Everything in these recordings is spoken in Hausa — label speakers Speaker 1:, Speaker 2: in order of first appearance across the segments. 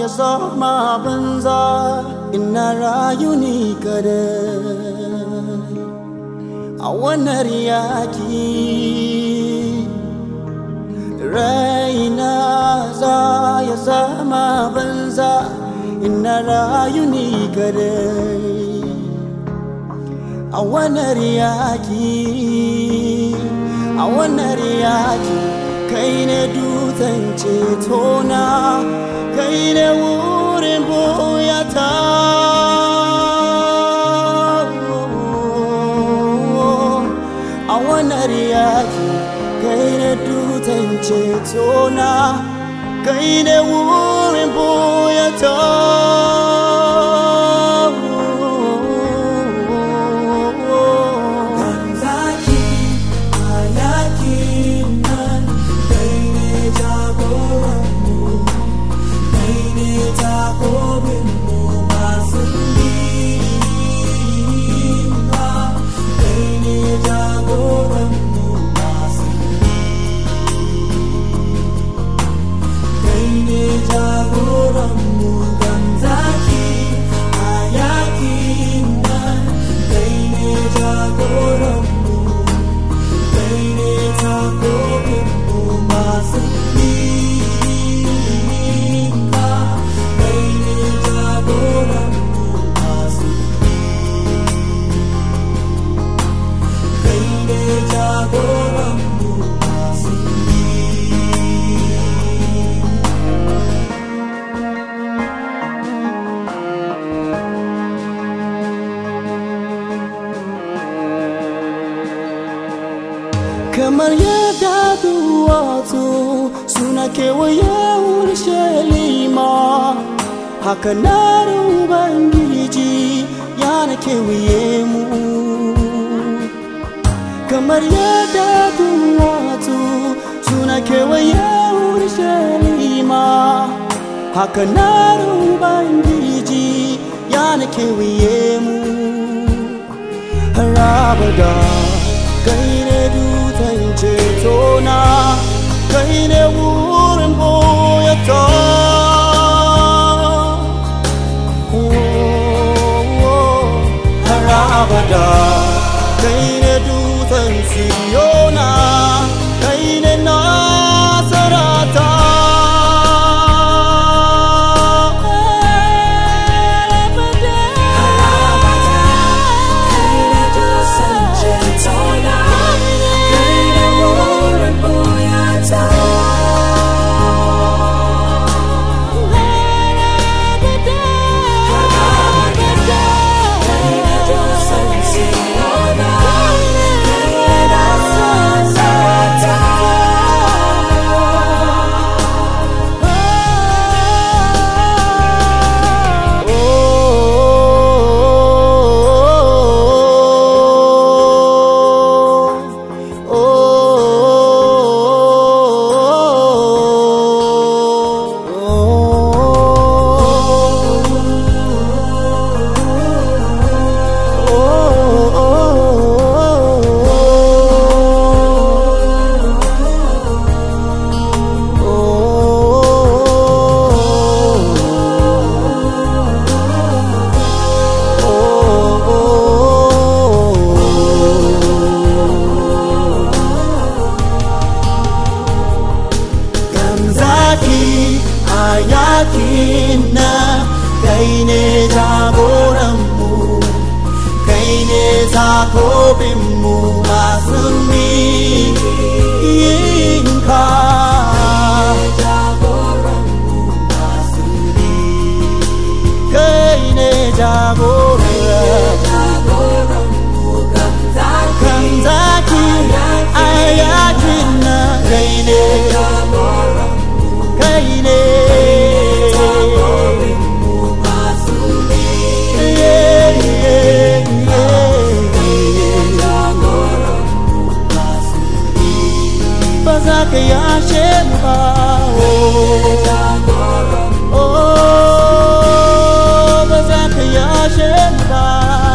Speaker 1: ya zama banza ina rayu ni kadai a wannan yaki raina za ya zama banza ina rayu ni kadai a wannan yaki a wannan yaki kai ne dutsen cetona kai ne wurin boyata a wannan yaki kai ne dutsen cetona kai ne wurin boyata
Speaker 2: Zaki a yakin nan kai ne jagoranmu, kai ne takobinmu masu nima, kai ne jagoranmu masu kai ne jagoranmu gan zaki a yakin nan kai ne jagoranmu kai ne takobinmu masu ninka kai ne jagoranmu masu kai ne jagoranmu masu
Speaker 1: kamar yadda duwatsu suna kewaye urshalima haka na ubangiji yana kewaye mu kamar yadda duwatsu suna kewaye urshalima haka na ubangiji yana kewaye mu har abada kai ne dutsen cetona kai ne wurin boyata har abada kai ne dutsen siyona kai ne nasarata zaki a yakin na kai ne jagoranmu kai ne takobinmu masu yinka kai ne jagoranmu kan zaki a yakin na kai ne kai ne Yeah, yeah, yeah. ba za ka yashe mu ba oh. oh ba za ka yashe mu ba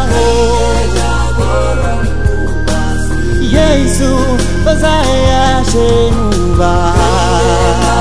Speaker 1: oh. Yesu ba za ya yashe mu ba